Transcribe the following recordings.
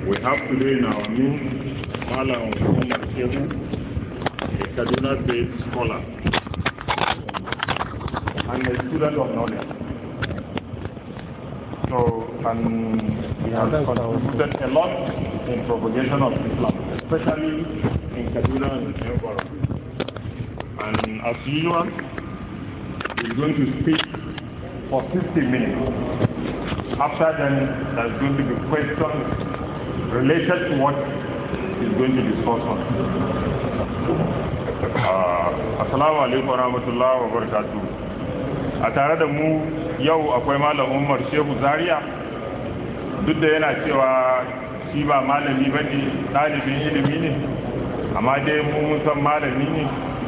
We have today in our midst Malam Umar Shehu, a Kaduna-based scholar and a student of knowledge. So, and he has contributed a lot in propagation of Islam, especially in Kaduna and environment. And as usual, he's going to speak for 50 minutes. After then, there's going to be questions related to what he's going to discuss on. Uh, Assalamu alaikum wa rahmatullahi wa barakatuh. A tare da mu yau akwai Malam Umar Shehu Zaria duk da yana cewa shi ba malami ba ne ɗalibin ilimi ne, amma dai mu san malami ne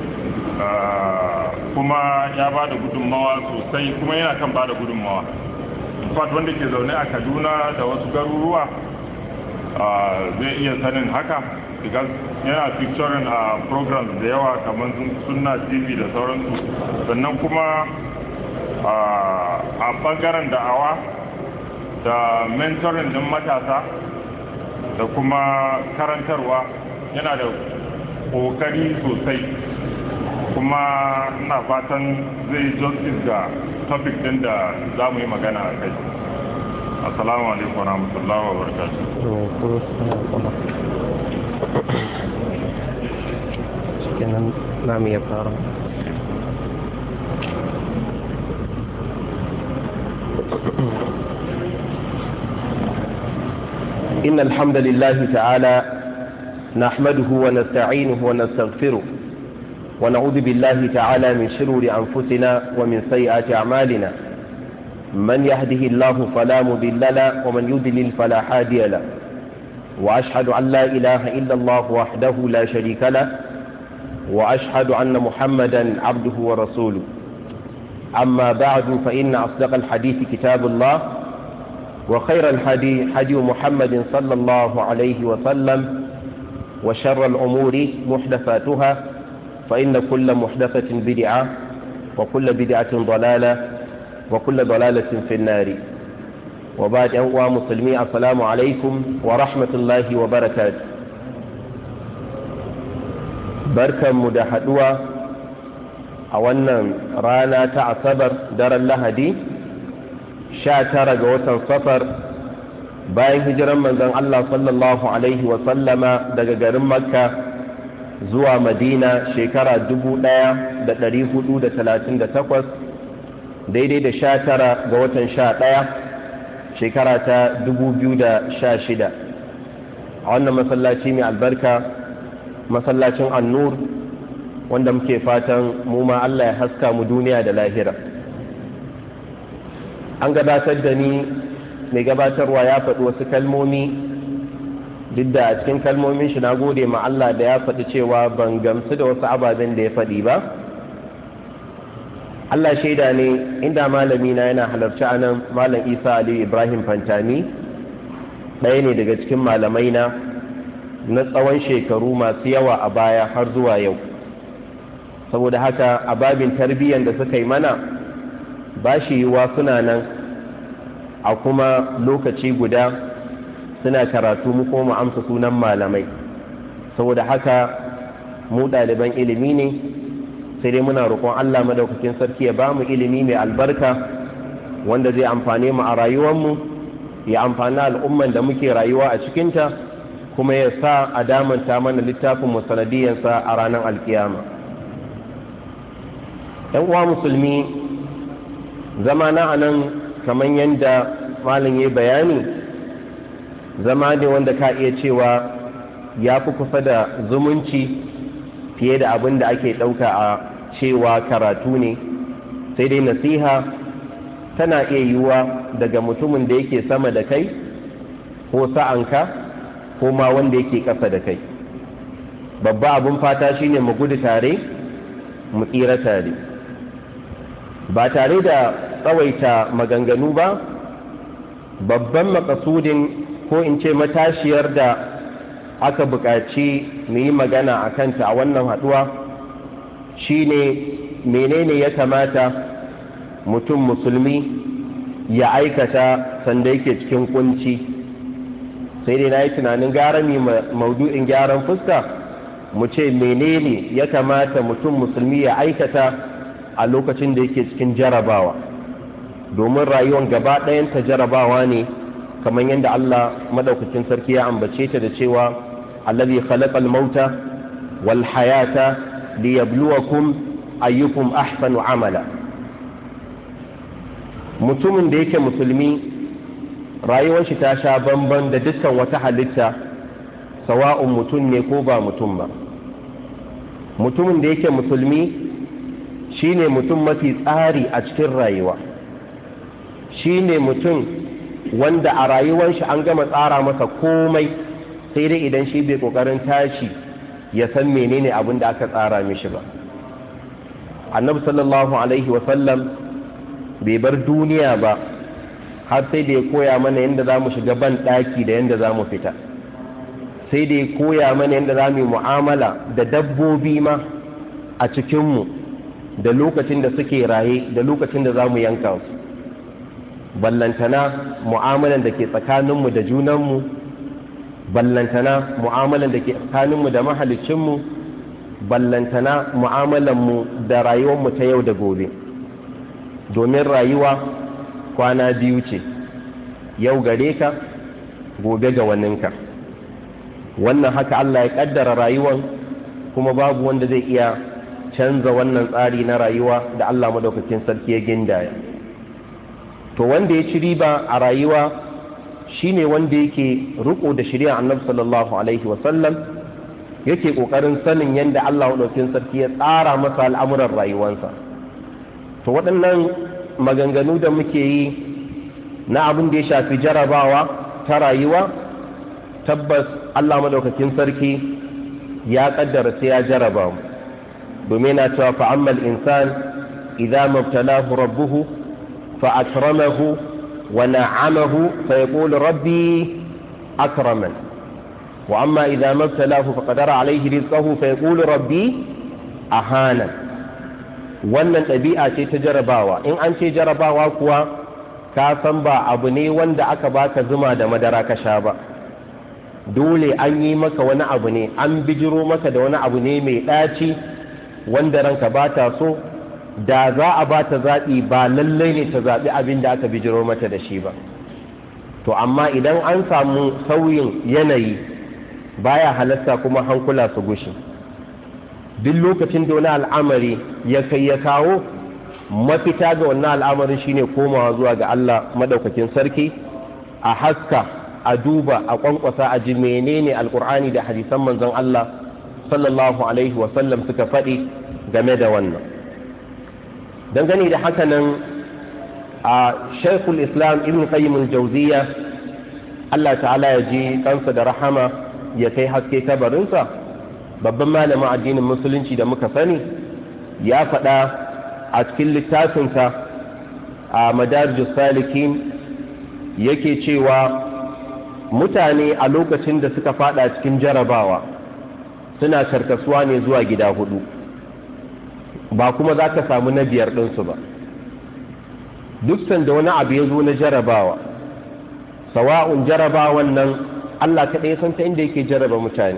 kuma ya ba da gudunmawa sosai kuma yana kan ba da gudunmawa. fat wanda ke zaune a kaduna da wasu garuruwa zai iya sanin haka because yana featuring a programs da yawa kamar sunna tv da sauransu sannan kuma a bangaren da'awa da mentoring din matasa da kuma karantarwa yana da kokari sosai kuma ina fatan zai justice ga topic din da za mu yi magana a kai assalamu alaikum wa rahmatullahi wa kenan na mu ya fara إن الحمد لله تعالى نحمده ونستعينه ونستغفره ونعوذ بالله تعالى من شرور أنفسنا ومن سيئات أعمالنا من يهده الله فلا مضل له ومن يضلل فلا هادي له وأشهد أن لا إله إلا الله وحده لا شريك له وأشهد أن محمدا عبده ورسوله أما بعد فإن أصدق الحديث كتاب الله وخير الحديث حديث محمد صلى الله عليه وسلم وشر الأمور محدثاتها فإن كل محدثة بدعة وكل بدعة ضلالة وكل ضلالة في النار وبعد أنواع مسلمي السلام عليكم ورحمة الله وبركاته بركة مدحدوة أولا رانا تعصبر دار اللهدي شاتر جوة صفر bayan hijiran manzon Allah sallallahu alaihi wa sallama daga garin Makka zuwa madina shekara takwas, daidai da sha tara ga watan sha ɗaya shekara ta shida. a wannan masallaci mai albarka masallacin annur wanda muke fatan mu ma Allah ya haska mu duniya da lahira an gabatar da ni mai gabatarwa ya faɗi wasu kalmomi duk da a cikin kalmomin shi na gode ma Allah da ya faɗi cewa ban gamsu da wasu ababen da ya faɗi ba Allah shaida ne inda malami na yana halarci a nan malam isa ali ibrahim fantami ɗaya ne daga cikin malamai na na tsawon shekaru masu yawa a baya har zuwa yau saboda haka a babin tarbiyyar da suka yi mana ba shi yiwuwa suna nan a kuma lokaci guda suna karatu mu ko mu amsa sunan malamai saboda haka mu ɗaliban ilimi ne sai dai muna roƙon Allah madaukakin sarki ya bamu ilimi mai albarka wanda zai amfane mu a rayuwarmu ya amfani al'umman da muke rayuwa a cikinta kuma ya sa a damanta mana littafin mu sanadiyansa a ranar alkiyama ‘yan uwa musulmi zama na anan kamar yadda malin ya bayani zama ne wanda ka iya cewa ya fi kusa da zumunci fiye da abin da ake ɗauka a cewa karatu ne sai dai nasiha tana iya yiwuwa daga mutumin da yake sama da kai ko sa'anka ko ma wanda yake ƙasa da kai babba abin fata shine mu gudu tare mu tsira tare ba tare da tsawaita maganganu ba babban makasudin ko in ce matashiyar da aka buƙaci mu yi magana a kanta a wannan haɗuwa shine menene ya kamata mutum musulmi ya aikata sanda yake cikin kunci sai dai na yi tunanin gara mai maudu'in gyaran fuska mu ce menene ya kamata mutum musulmi ya aikata a lokacin da yake cikin jarabawa domin rayuwar gaba ɗayanta jarabawa ne kamar yadda Allah madaukakin sarki ya ambace ta da cewa allazi khalaqal mauta wal hayata liyabluwakum ayyukum ahsanu amala mutumin da yake musulmi rayuwar shi ta sha bamban da dukkan wata halitta sawa'un mutum ne ko ba mutum ba mutumin da yake musulmi shine mutum mafi tsari a cikin rayuwa shine mutum wanda a rayuwar shi an gama tsara masa komai sai dai idan shi bai kokarin tashi ya san menene abin da aka tsara mishi ba annabi sallallahu alaihi wasallam bai bar duniya ba har sai da ya koya mana yadda za mu shiga ban ɗaki da yadda za mu fita sai da ya koya mana yadda za mu yi mu'amala da dabbobi ma a cikinmu da lokacin da suke raye da lokacin da za mu yanka su ballantana mu'amalan da ke tsakaninmu da junanmu ballantana mu'amalan da ke tsakaninmu da mahalicinmu ballantana mu'amalanmu da rayuwarmu ta yau da gobe domin rayuwa kwana biyu ce yau gare ka gobe ga waninka wannan haka Allah ya kaddara rayuwan kuma babu wanda zai iya canza wannan tsari na rayuwa da Allah madaukakin sarki ya gindaya to wanda ya ci riba a rayuwa shine wanda yake riko da shari'a Annabi sallallahu alaihi wasallam yake kokarin sanin yadda Allah madaukakin sarki ya tsara masa al'amuran rayuwarsa to waɗannan maganganu da muke yi na abin da ya shafi jarabawa ta rayuwa tabbas Allah madaukakin sarki ya kaddara sai ya jaraba mu domin na cewa fa'ammal insan idza mabtalahu rabbuhu fa akramahu wa na'amahu fa yaqulu rabbi akraman wa amma idza mabtalahu fa qadara alayhi rizqahu fa yaqulu rabbi ahana wannan ɗabi'a ce ta jarabawa in an ce jarabawa kuwa ka san ba abu ne wanda aka baka zuma da madara ka sha ba dole an yi maka wani abu ne an bijiro maka da wani abu ne mai ɗaci wanda ranka ba ta so da za a ba ta zaɓi ba lallai ne ta zaɓi abin da aka bijiro mata da shi ba to amma idan an samu sauyin yanayi baya halasta kuma hankula su gushi duk lokacin da wani al'amari ya kai ya kawo mafita ga wannan al'amarin shine komawa zuwa ga Allah madaukakin sarki a haska a duba a kwankwasa a ji menene alkur'ani da hadisan manzon Allah sallallahu alaihi wasallam suka faɗi game da wannan dangane da haka nan a shaikul islam ibn qayyim al-jawziya Allah ta'ala ya ji kansa da rahama ya kai haske kabarinsa babban malamin addinin musulunci da muka sani ya faɗa a cikin littafinsa a madarijus salikin yake cewa mutane a lokacin da suka fada cikin jarabawa suna karkasuwa ne zuwa gida hudu ba kuma za ka samu na biyar ɗinsu ba duk sanda wani abu ya zo na jarabawa sawa'un jarabawan nan Allah kaɗai san ta inda yake jaraba mutane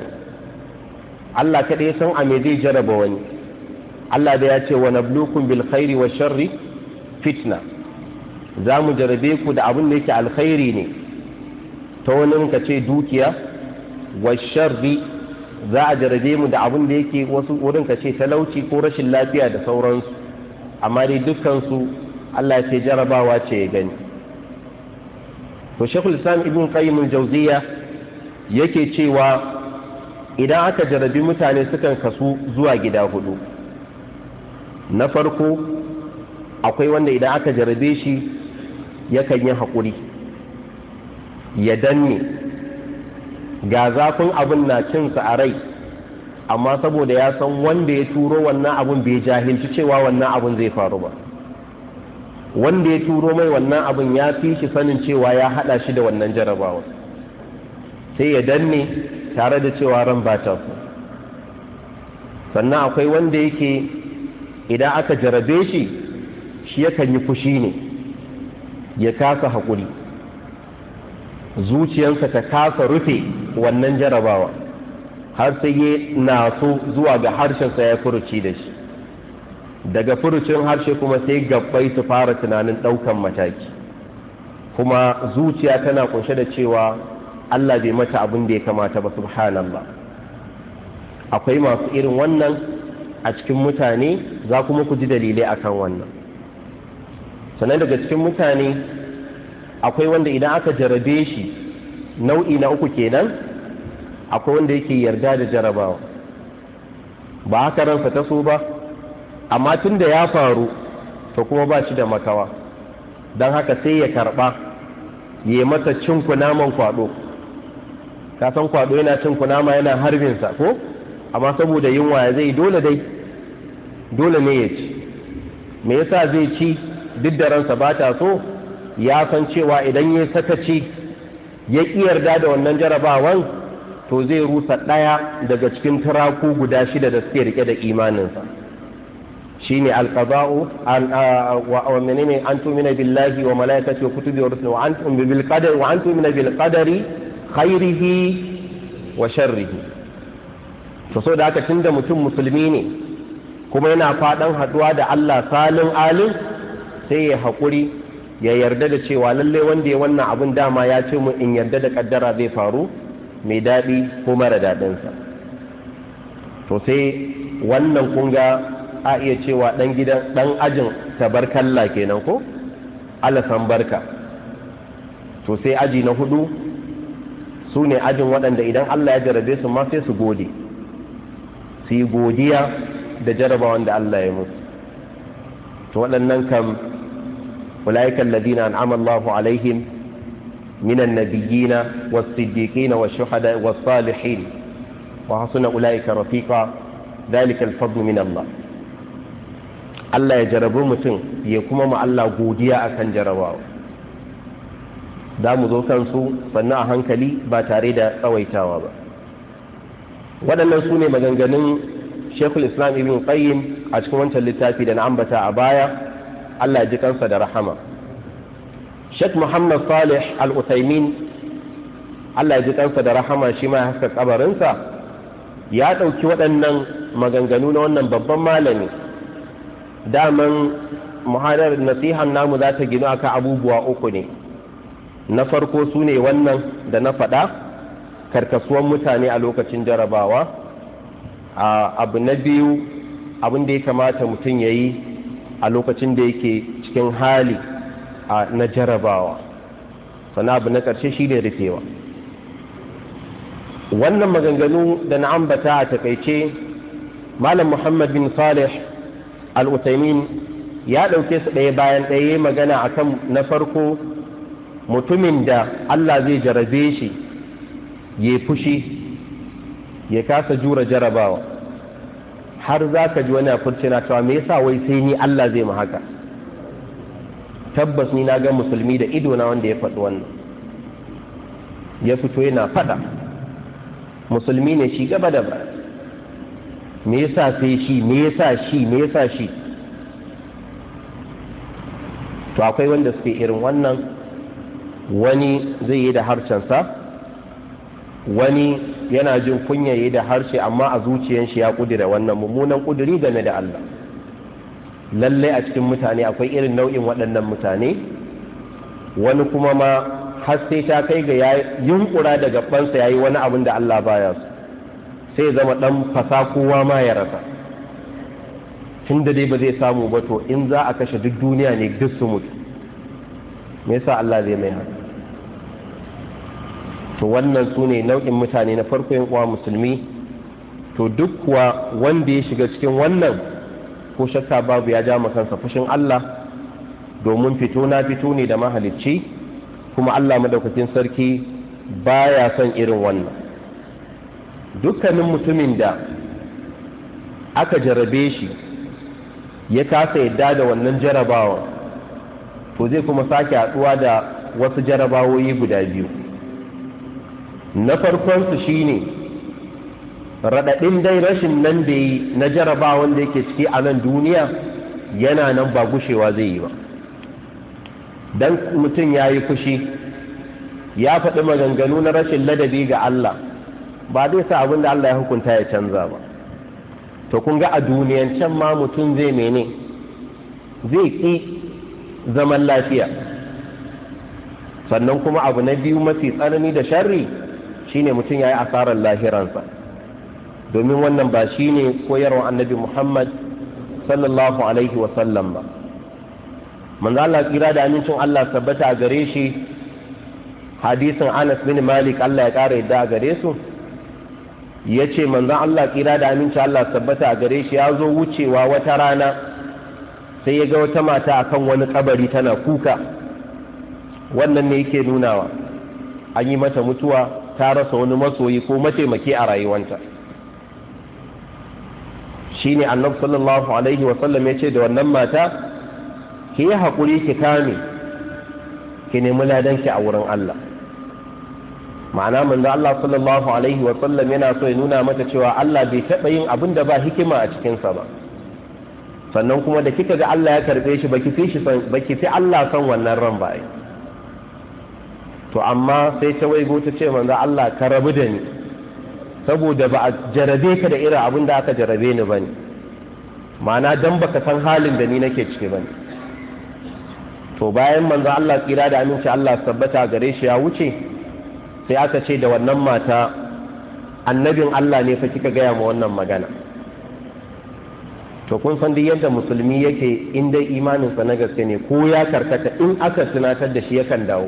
Allah kaɗai san a me zai jaraba wani Allah da ya ce wa nablukun bil khairi wa sharri fitna za mu jarabe ku da abin da yake alkhairi ne ta wani ka ce dukiya wa sharri za a jarabe mu da abin da yake wasu wurin ka ce talauci ko rashin lafiya da sauransu amma dai dukkansu Allah ya ce jarabawa ce ya gani to shekul islam ibn qayyim al-jawziya yake cewa idan aka jarabi mutane sukan kasu zuwa gida hudu na farko akwai wanda idan aka jarabe shi yakan yi haƙuri ya danne ga zafin abin na cinsa a rai amma saboda ya san wanda ya turo wannan abin bai jahilci cewa wannan abin zai faru ba wanda ya turo mai wannan abin ya fi shi sanin cewa ya hada shi da wannan jarabawa sai ya danne tare da cewa ran ba ta su sannan akwai wanda yake idan aka jarabe shi shi yakan yi fushi ne ya kasa haƙuri zuciyarsa ta kasa rufe wannan jarabawa har sai ya naso zuwa ga harshensa ya furuci da shi daga furucin harshe kuma sai gabbai su fara tunanin ɗaukan mataki kuma zuciya tana kunshe da cewa Allah bai mata abin da ya kamata ba subhanallah akwai masu irin wannan a cikin mutane za kuma ku ji dalilai akan wannan sannan daga cikin mutane akwai wanda idan aka jarabe shi nau'i na uku kenan akwai wanda yake yarda da jarabawa ba haka ransa ta so ba amma tun da ya faru to kuma ba shi da makawa don haka sai ya karba ya yi mata cin kunaman kwado kasan kwado yana cin kunama yana harbinsa ko amma saboda yunwa ya zai dole dai dole ne ya ci me yasa zai ci duk da ransa ba ta so ya san cewa idan ya sakaci ya ƙi yarda da wannan jarabawan to zai rusa ɗaya daga cikin turaku guda shida da suke rike da imaninsa shine alqada'u an wa menene an tumina billahi wa malaikati wa kutubi wa rusuli wa antum bil qadari wa antum min bil qadari khairihi wa sharrihi to so da haka tunda mutum musulmi ne kuma yana fadan haduwa da Allah salin alim sai ya hakuri ya yarda da cewa lalle wanda ya wannan abun dama ya ce mu in yarda da kaddara zai faru mai daɗi ko mara daɗinsa to sai wannan kunga a iya cewa ɗan gidan ɗan ajin tabarkalla kenan ko alasan barka to sai aji na hudu su ne ajin waɗanda idan Allah ya jarabe su ma sai su gode su yi godiya da jarabawan da Allah ya musu to waɗannan kam ulaikan ladina an'ama Allahu alaihim minan nabiyina was-siddiqina wash-shuhada was-salihin wa hasuna ulaika rafiqa dhalika al-fadlu min Allah Allah ya jarabi mutum ya kuma ma Allah godiya akan jarabawa za mu zo kansu sannan a hankali ba tare da tsawaitawa ba waɗannan su ne maganganun shekul islam ibn qayyim a cikin wancan littafi da na ambata a baya Allah ya ji kansa da rahama Sheikh Muhammad Salih Al-Uthaymin Allah ya ji kansa da rahama shi ma ya haska kabarinsa ya ɗauki waɗannan maganganu na wannan babban malami daman muhadar nasihan namu za ta gino akan abubuwa uku ne na farko su ne wannan da na faɗa karkasuwan mutane a lokacin jarabawa abu na biyu abin da ya kamata mutum ya yi a lokacin da yake cikin hali na jarabawa sannan abu na ƙarshe shi ne rufewa wannan maganganu da na ambata a takaice malam muhammad bin salih al'utaimin ya ɗauke su ɗaya bayan ɗaya magana akan na farko mutumin da Allah zai jarabe shi ya fushi ya kasa jura jarabawa har za ka ji wani a na cewa me yasa wai sai ni Allah zai mu haka tabbas ni na ga musulmi da ido na wanda ya faɗi wannan ya fito yana faɗa musulmi ne shi gaba da ba me yasa sai shi me yasa shi me yasa shi to akwai wanda suke irin wannan wani zai yi da harshensa wani yana jin kunya yi da harshe amma a zuciyan shi ya kudura wannan mummunan kuduri game da Allah lallai a cikin mutane akwai irin nau'in waɗannan mutane wani kuma ma har sai ta kai ga ya yunkura da gabansa ya yi wani abin da Allah baya su sai zama ɗan fasa kowa ma ya rasa tun da dai ba zai samu ba to in za a kashe duk duniya ne duk su mutu me yasa Allah zai mai haka to wannan su ne nau'in mutane na farko yin uwa musulmi to duk kuwa wanda ya shiga cikin wannan ko shakka babu ya ja kansa fushin Allah domin fito na fito ne da mahalicci kuma Allah madaukakin sarki baya son irin wannan dukkanin mutumin da aka jarabe shi ya kasa yadda da wannan jarabawa to zai kuma sake haɗuwa da wasu jarabawoyi guda biyu na farkonsu shine raɗaɗin dai rashin nan da yi na jarabawan da yake ciki a nan duniya yana nan ba gushewa zai yi ba don mutum ya yi fushi ya faɗi maganganu na rashin ladabi ga Allah ba zai sa abin da Allah ya hukunta ya canza ba to kun ga a duniyan can ma mutum zai mene zai ƙi zaman lafiya sannan kuma abu na biyu mafi tsanani da sharri shine mutum ya yi asarar lahiransa domin wannan ba shine koyarwa annabi Muhammad sallallahu alaihi wasallam ba manzo Allah tsira da amincin Allah tabbata a gare shi hadisin Anas bin Malik Allah ya kara yadda a gare su yace manzon Allah tsira da amincin Allah tabbata a gare shi ya zo wucewa wata rana sai ya ga wata mata akan wani kabari tana kuka wannan ne yake nunawa an yi mata mutuwa ta rasa wani masoyi ko mataimaki a rayuwanta shine annabi sallallahu alaihi wasallam ya ce da wannan mata ki yi haƙuri ki kame ki nemi ladanki a wurin Allah ma'ana manzo Allah sallallahu alaihi wasallam yana so ya nuna mata cewa Allah bai taɓa yin abin da ba hikima a cikinsa ba sannan kuma da kika ga Allah ya karɓe shi baki fi shi baki fi Allah san wannan ran ba to amma sai ta waigo ta ce manzo Allah ka rabu da ni saboda ba a jarabe ka da irin abin da aka jarabe ni bane ma'ana dan baka san halin da ni nake ciki bane to bayan manzo Allah tsira da aminci Allah tabbata gare shi ya wuce sai aka ce da wannan mata annabin Allah ne fa kika gaya ma wannan magana to kun san duk yadda musulmi yake in dai imaninsa na gaske ne ko ya karkata in aka tunatar da shi yakan dawo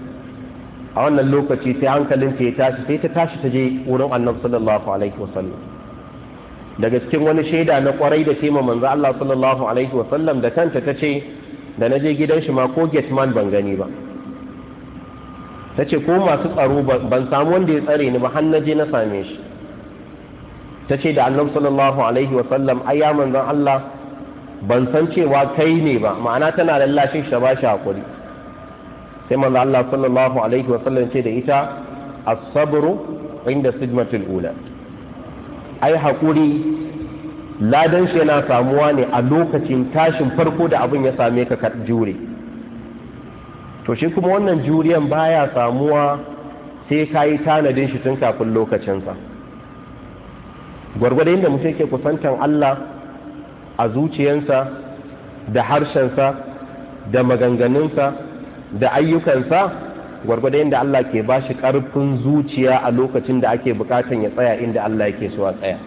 a wannan lokaci sai hankalin ta ya tashi sai ta tashi ta je wurin annabi sallallahu alaihi wasallam daga cikin wani shaida na kwarai da tema manzo Allah sallallahu alaihi wasallam da kanta ta ce da na je gidan shi ma ko man ban gani ba ta ce ko masu tsaro ban samu wanda ya tsare ni ba har na je na same shi ta ce da annabi sallallahu alaihi wasallam ai ya manzon Allah ban san cewa kai ne ba ma'ana tana lallashin shi ta ba shi hakuri sai manzo Allah sallallahu alaihi wasallam ce da ita as-sabru inda sidmatul ula ai hakuri ladan shi yana samuwa ne a lokacin tashin farko da abin ya same ka ka jure to shi kuma wannan juriyan baya samuwa sai ka yi tanadin shi tun kafin lokacinsa gwargwadon da mutum ke kusantan Allah a zuciyansa da harshensa da maganganunsa da ayyukansa gwargwadon yadda Allah ke ba shi ƙarfin zuciya a lokacin da ake bukatan ya tsaya inda Allah yake so a tsaya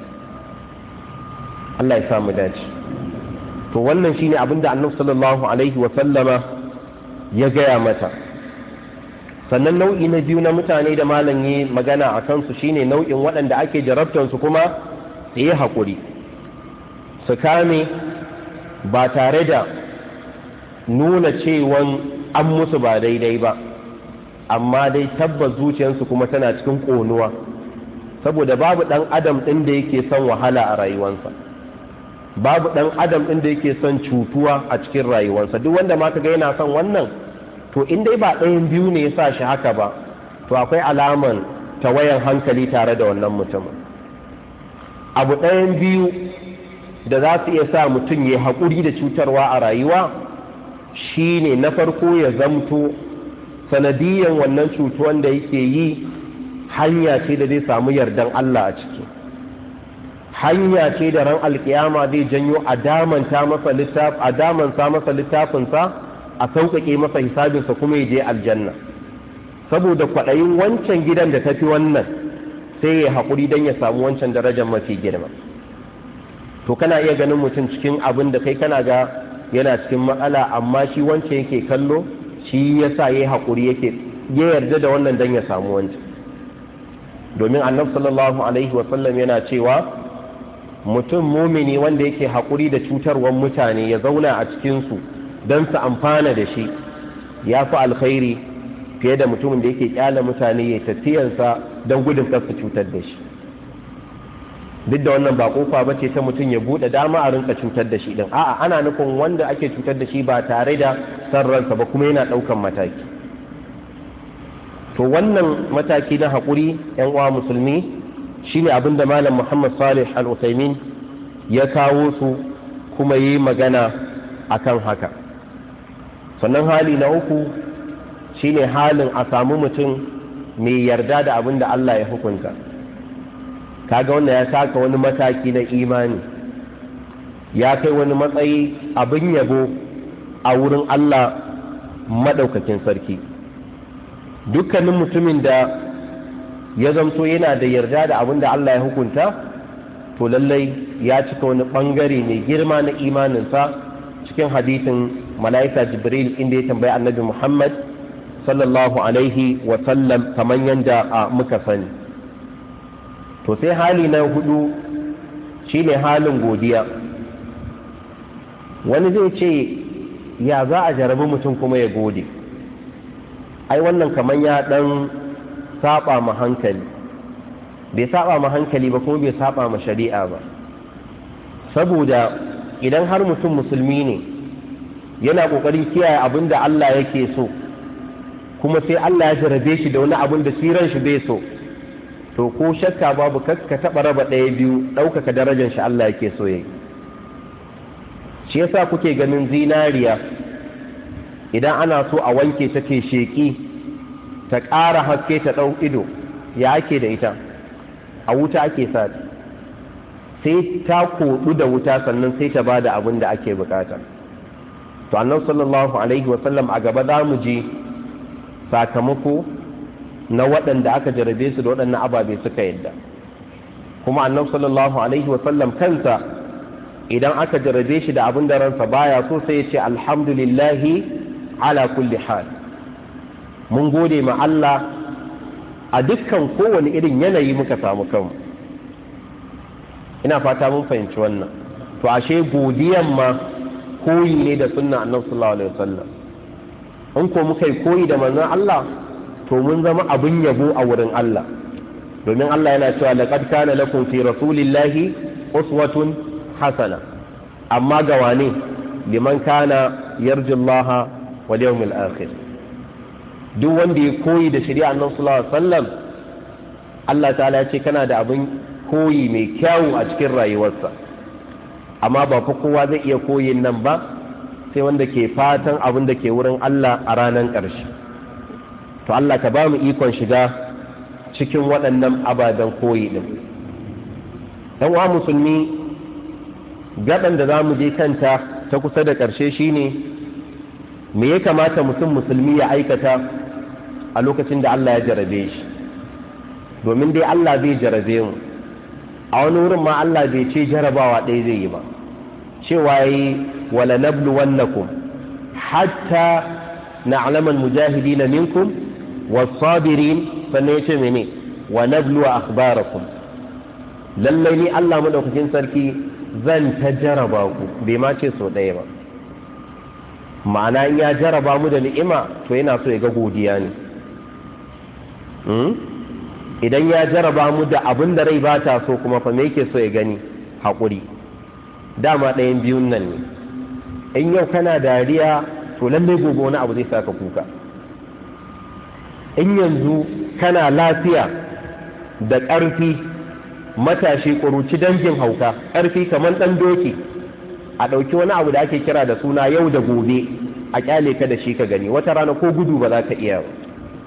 Allah ya samu dace to wannan shine abin da annabi sallallahu alaihi wa sallama ya gaya mata sannan nau'i na biyu na mutane da malam yi magana a kansu shine nau'in waɗanda ake jarabtansu kuma su yi haƙuri su kame ba tare da nuna cewan an musu ba daidai ba amma dai tabbas zuciyarsu kuma tana cikin ƙonuwa saboda babu ɗan adam ɗin da yake son wahala a rayuwarsa babu ɗan adam ɗin da yake son cutuwa a cikin rayuwarsa duk wanda ma kaga yana son wannan to in dai ba ɗayan biyu ne ya sa shi haka ba to akwai alaman tawayan hankali tare da wannan mutumin abu ɗayan biyu da za su iya sa mutum ya haƙuri da cutarwa a rayuwa shi ne na farko ya zamto sanadiyan wannan cutuwan da yake yi hanya ce da zai samu yardan Allah a ciki hanya ce da ran alkiyama zai janyo a damanta masa littaf a damansa masa littafinsa a sauƙaƙe masa hisabinsa kuma ya je aljanna saboda kwaɗayin wancan gidan da tafi wannan sai ya haƙuri don ya samu wancan darajar mafi girma to kana iya ganin mutum cikin abin da kai kana ga yana cikin matsala amma shi wancan yake kallo shi ya sa ya yi haƙuri yake ya yarda da wannan don ya samu wancan domin annabi sallallahu alaihi wasallam yana cewa mutum mumini wanda yake haƙuri da cutarwar mutane ya zauna a cikinsu don su amfana da shi ya fi alkhairi fiye da mutumin da yake kyala mutane ya tafiyansa don gudun kar su cutar da shi duk da wannan ba kofa ba ce ta mutum ya buɗe dama a rinka cutar da shi din a'a ana nufin wanda ake cutar da shi ba tare da san ransa ba kuma yana ɗaukan mataki to wannan mataki na haƙuri yan uwa musulmi shine abin da malam muhammad salih al-usaimin ya kawo su kuma yi magana akan haka sannan hali na uku shine halin a samu mutum mai yarda da abin da Allah ya hukunta kaga wannan ya saka wani mataki na imani ya kai wani matsayi abin yabo a wurin Allah maɗaukakin sarki dukkanin mutumin da ya zamto yana da yarda da abin da Allah ya hukunta to lallai ya cika wani ɓangare mai girma na imaninsa cikin hadisin mala'ika jibril inda ya tambayi annabi muhammad sallallahu alaihi wasallam kamar yadda a muka sani to sai hali na hudu shine halin godiya wani zai ce ya za a jarabi mutum kuma ya gode ai wannan kamar ya dan saba ma hankali bai saba ma hankali ba kuma bai saba ma shari'a ba saboda idan har mutum musulmi ne yana kokarin kiyaye abin da Allah yake so kuma sai Allah ya jarabe shi da wani abin da siran shi bai so to ko shakka babu ka taba raba ɗaya biyu ɗaukaka darajar shi Allah yake so yayi shi yasa kuke ganin zinariya idan ana so a wanke ta ke sheki ta ƙara haske ta ɗau ido ya ake da ita a wuta ake sa sai ta koɗu da wuta sannan sai ta bada abin da ake bukata to annabi sallallahu alaihi wasallam a gaba za mu ji sakamako na waɗanda aka jarabe su da waɗannan ababe suka yadda kuma annabi sallallahu alaihi wasallam kansa idan aka jarabe shi da abin da ransa baya so sai ya ce alhamdulillahi ala kulli hal mun gode ma Allah a dukkan kowane irin yanayi muka samu kanmu ina fata mun fahimci wannan to ashe godiyan ma koyi ne da sunna annabi sallallahu alaihi wasallam in ko muka yi koyi da manzon Allah to mun zama abin yabo a wurin Allah domin Allah yana cewa laqad kana lakum fi rasulillahi uswatun hasana amma ga wane liman kana yarjullaha wal yawmil akhir duk wanda ya koyi da shari'a annabi sallallahu alaihi wasallam Allah ta'ala ya ce kana da abin koyi mai kyawu a cikin rayuwarsa amma ba fa kowa zai iya koyin nan ba sai wanda ke fatan abin da ke wurin Allah a ranar ƙarshe to Allah ka ba mu ikon shiga cikin waɗannan ababen koyi ɗin ɗan wa musulmi gaɗan da za mu je kanta ta kusa da ƙarshe shine me ya kamata mutum musulmi ya aikata a lokacin da Allah ya jarabe shi domin dai Allah zai jarabe mu a wani wurin ma Allah bai ce jarabawa ɗaya zai yi ba cewa yi wala nablu wannakum hatta na'lamal mujahidin minkum was-sabirin sannan yace mene wa nablu akhbarakum lallai ni Allah madaukakin sarki zan ta jaraba ku bai ma ce so ɗaya ba ma'ana in ya jaraba mu da ni'ima to yana so ya ga godiya ne idan ya jaraba mu da abin da rai ba ta so kuma fa me yake so ya gani haƙuri dama ɗayan biyun nan ne in yau kana dariya to lallai gobe wani abu zai saka kuka in yanzu kana lafiya da ƙarfi matashi ƙuruci dangin hauka ƙarfi kamar ɗan doki a ɗauki wani abu da ake kira da suna yau da gobe a ƙyale ka da shi ka gani wata rana ko gudu ba za ka iya ba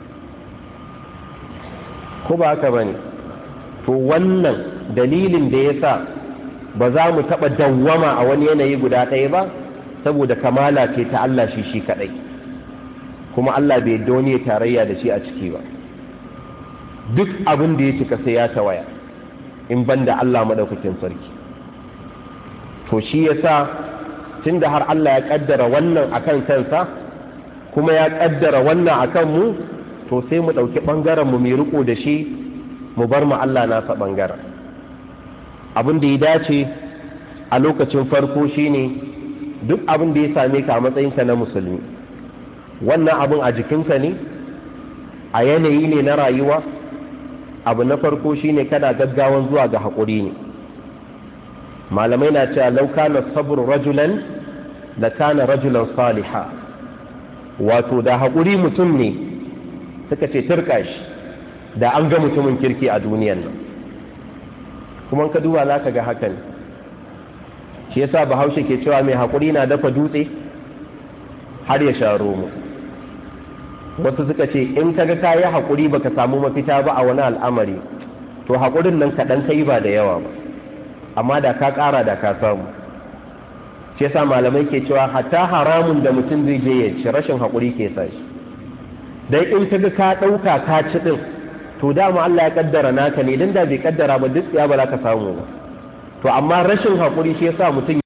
ko ba haka ba ne to wannan dalilin da ya sa ba za mu taɓa dawwama a wani yanayi guda ɗaya ba saboda kamala ce ta Allah shi shi kaɗai kuma Allah bai yadda wani tarayya da shi a ciki ba duk abin da ya cika sai ya tawaya in ban da Allah maɗaukakin sarki to shi ya sa tun da har Allah ya ƙaddara wannan akan kansa kuma ya ƙaddara wannan akan mu to sai mu ɗauki ɓangaren mu mai riko da shi mu bar mu Allah nasa ɓangaren abin da ya dace a lokacin farko shine duk abin da ya same ka a matsayinka na musulmi wannan abin a jikinka ne a yanayi ne na rayuwa abu na farko shine kada gaggawan zuwa ga haƙuri ne malamai na cewa lauka na sabur rajulan da kana rajulan saliha wato da haƙuri mutum ne suka ce turka shi da an ga mutumin kirki a duniyan nan kuma ka duba za ka ga hakan shi yasa bahaushe ke cewa mai haƙuri na dafa dutse har ya sha romo wasu suka ce in kaga ka yi haƙuri baka samu mafita ba a wani al'amari to haƙurin nan kaɗan ka yi ba da yawa ba amma da ka ƙara da ka samu shi yasa malamai ke cewa hatta haramun da mutum zai je ya ci rashin haƙuri ke sa shi dan in kaga ka ɗauka ka ci ɗin to dama Allah ya kaddara naka ne dan da bai kaddara ba duk ya ba za ka samu ba to amma rashin haƙuri shi yasa mutum